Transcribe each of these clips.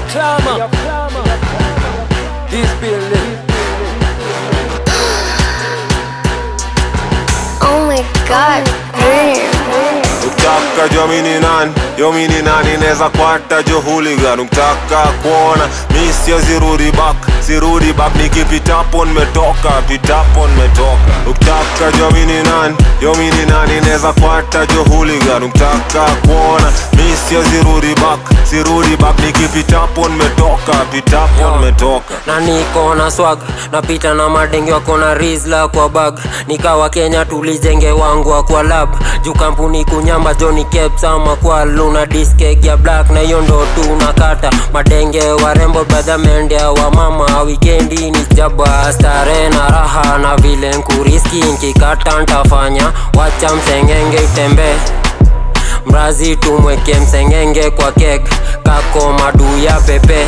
clamor. This building. Oh my god, damn. Ukitaka jua mimi ni nani, yo mimi ni nani, neza kwata jo hooligan. Ukitaka kuona mi sio zirudi back, zirudi back, nikipitapo nimetoka, pitapo nimetoka. Ukitaka jua mimi ni nani, yo mimi ni nani, neza kwata jo hooligan. Ukitaka kuona mi sio zirudi back, zirudi back, nikipitapo nimetoka, pitapo nimetoka. na niko na swag napita na madenge wako na rizla kwa bag nikawa kenya tulijenge wangu wa kwa lab juu kampuni kunyamba joni caps ama kwa luna diskek ya black na hiyo ndo tunakata madenge warembo badhamendea wa mama wikendi ni jaba stare na raha na vile nkuriski nkikata ntafanya wacha msengenge itembee mrazi tumweke msengenge kwa kek kako madu ya pepe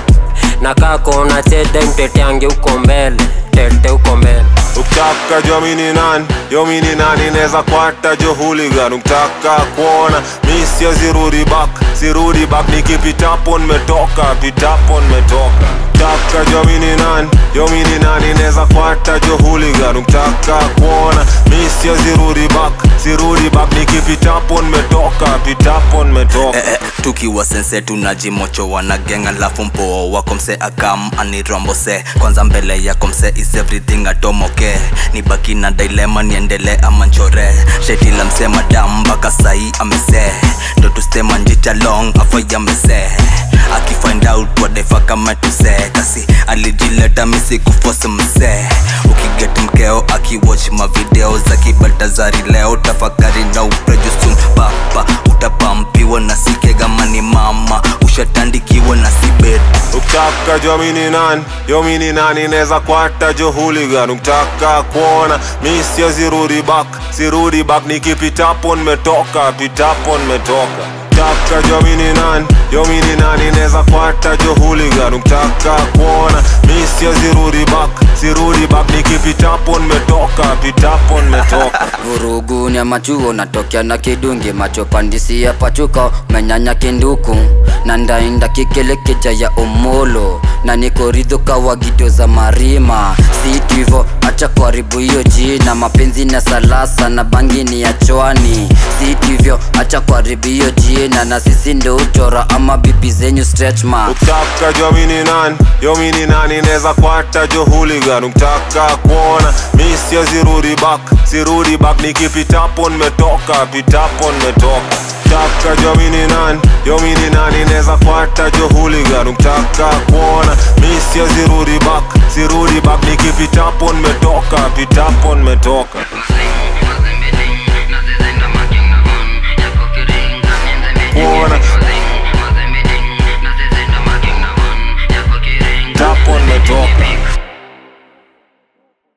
na kako na chede mteteange uko mbele tete uko mbele Ukitaka jua mimi ni nani, yo mimi ni nani, neza kwata jo hooligan. Ukitaka kuona mi sio zirudi back, zirudi back, nikipitapo nimetoka, pitapo nimetoka. Ukitaka jua mimi ni nani, yo mimi ni nani, neza kwata jo hooligan. Ukitaka kuona mi sio zirudi back, zirudi back, nikipitapo nimetoka, pitapo nimetoka. eh, eh, tukiwa sense tunajimocho wanagenga lafu mpoa wako mse akam anirombose kwanza mbele yako mse is everything atomoke ni baki na dilema niendele ama nchore sheti la mse madam mpaka sai amese ndo tustema njita long afa mese akifind out wadefa kama tuse kasi alijileta misi kufosi mse ukiget mkeo akiwatch mavideo za kibaltazari leo tafakari na uprejusun papa utapampiwa na sikegama ni mama ushatandikiwa na sibet Ukitaka jua mimi ni nani, yo mimi ni nani, neza kwata jo hooligan. Ukitaka kuona mi sio zirudi back, zirudi back, nikipitapo nimetoka, pitapo nimetoka. Ukitaka jua mimi ni nani, yo mimi ni nani, neza kwata jo hooligan. Ukitaka kuona mi sio zirudi back, zirudi back, nikipitapo nimetoka, pitapo nimetoka. vurugu ni ya machuo natokea na kidungi macho pandisi ya pachuka menyanya kinduku na ndainda kikelekeja ya omolo na nikoridhoka wagido za marima si hivo acha kuharibu hiyo jina mapenzi na salasa na bangi ni ya chwani si hivyo acha kuharibu hiyo jina na sisi ndo uchora ama bibi zenyu stretch mark Ukitaka jua mimi ni nani, yo mimi ni nani, neza kwata jo hooligan. Ukitaka kuona mi sio zirudi back, zirudi back, nikipitapo nimetoka, pitapo nimetoka. Ukitaka jua mimi ni nani, yo mimi ni nani, neza kwata jo hooligan. Ukitaka kuona mi sio zirudi back, zirudi back, nikipitapo nimetoka, pitapo nimetoka.